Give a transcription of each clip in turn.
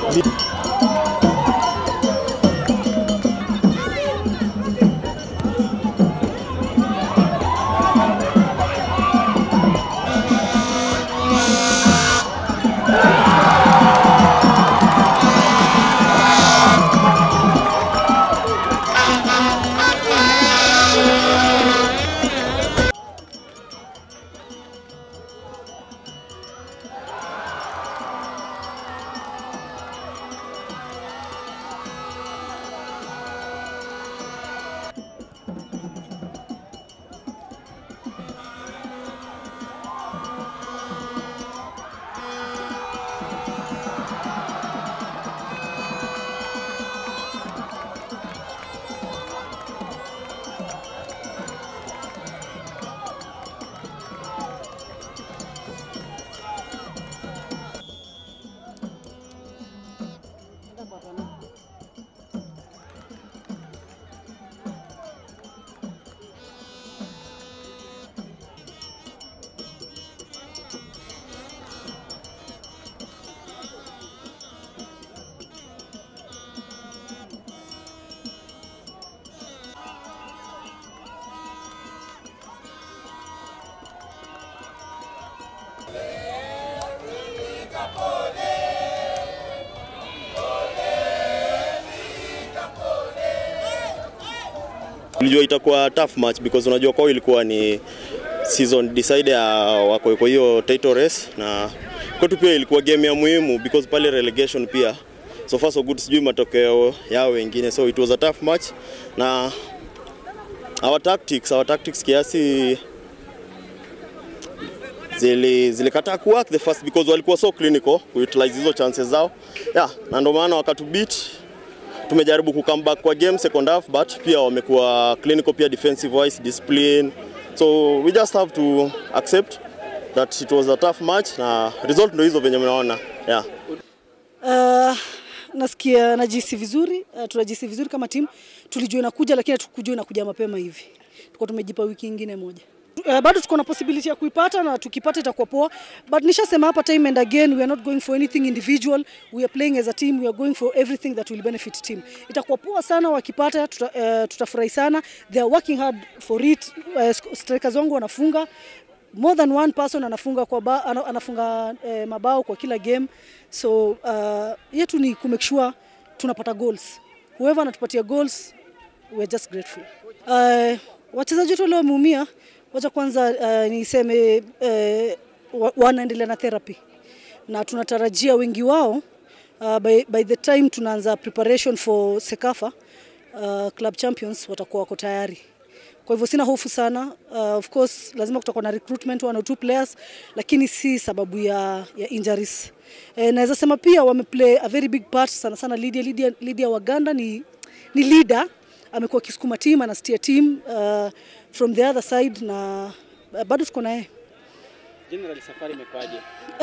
Tulijua itakuwa tough match because unajua kwao ilikuwa ni season decider ya wako kwa hiyo title race, na kwetu pia ilikuwa game ya muhimu because pale relegation pia so far so good, sijui matokeo yao wengine, so it was a tough match na our tactics, our tactics kiasi zili zilikataa ku work the first because walikuwa so clinical ku utilize hizo chances zao yeah, na ndio maana wakatubit tumejaribu ku come back kwa game second half but pia wamekuwa clinical pia defensive wise discipline so we just have to accept that it was a tough match na result ndio hizo venye mnaona yeah. Uh, nasikia najisi vizuri uh, tunajisi vizuri kama timu. Tulijua inakuja lakini hatukujua inakuja mapema hivi. Tulikuwa tumejipa wiki nyingine moja. Uh, bado tuko na possibility ya kuipata na tukipata itakuwa poa, but nishasema hapa time and again we are not going for anything individual, we are playing as a team, we are going for everything that will benefit team. Itakuwa poa sana wakipata, tuta, uh, tutafurahi sana. They are working hard for it. Uh, strikers wangu wanafunga more than one person anafunga kwa ba, ana- anafunga eh, mabao kwa kila game so uh, yetu ni ku make sure tunapata goals whoever anatupatia goals we are just grateful uh, wachezaji wetu leo wameumia wacha kwanza uh, niseme uh, wa, wanaendelea na therapy na tunatarajia wengi wao uh, by, by the time tunaanza preparation for Sekafa uh, club champions watakuwa wako tayari kwa hivyo sina hofu sana. Uh, of course lazima kutakuwa na recruitment one or two players, lakini si sababu ya, ya injuries. Eh, naweza sema pia wameplay a very big part sana sana. Lydia, Lydia, Lydia Waganda ni, ni leader, amekuwa akisukuma team, anastia team uh, from the other side na uh, bado tuko naye. General, safari imekwaje?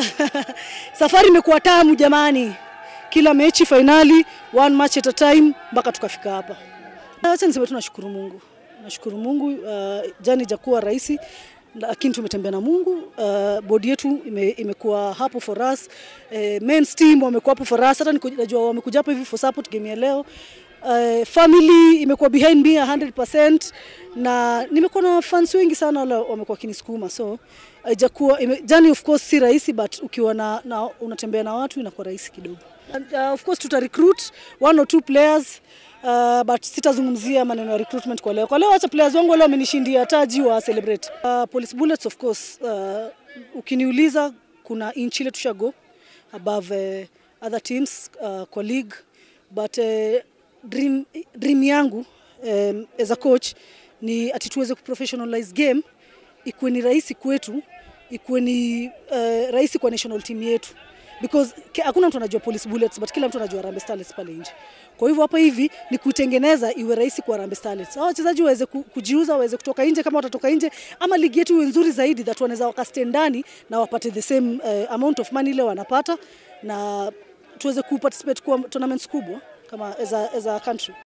Safari imekuwa tamu jamani, kila mechi fainali, one match at a time mpaka tukafika hapa. Acha niseme tu nashukuru Mungu, nashukuru Mungu. Uh, jani jakuwa rahisi lakini tumetembea na Mungu. Uh, bodi yetu ime, imekuwa hapo for us. Uh, men's team wamekuwa hapo for us, hata niko- najua wamekuja hapo hivi for support game ya leo. Uh, family imekuwa behind me 100% na nimekuwa na fans wengi sana wale wamekuwa kinisukuma so haijakuwa ime- jani of course si rahisi but ukiwa na, na unatembea na watu inakuwa rahisi kidogo. And, uh, of course tuta recruit one or two players uh, but sitazungumzia maneno ya recruitment kwa leo. Kwa leo acha players wangu wale wamenishindia taji wa celebrate. Uh, Police Bullets of course uh, ukiniuliza kuna inch ile tushago above uh, other teams uh, kwa league but uh, dream, dream yangu um, as a coach ni ati tuweze kuprofessionalize game ikuwe ni rahisi kwetu, ikuwe ni uh, rahisi kwa national team yetu because ke- hakuna mtu anajua Police Bullets but kila mtu anajua Harambee Starlets pale nje. Kwa hivyo hapa hivi ni kuitengeneza iwe rahisi kwa Harambee Starlets. Hao wachezaji waweze ku- kujiuza, waweze kutoka nje kama watatoka nje, ama ligi yetu iwe nzuri zaidi that wanaweza wakaste ndani na wapate the same uh, amount of money ile wanapata na tuweze kuparticipate kwa tournaments kubwa kama as a, as a country.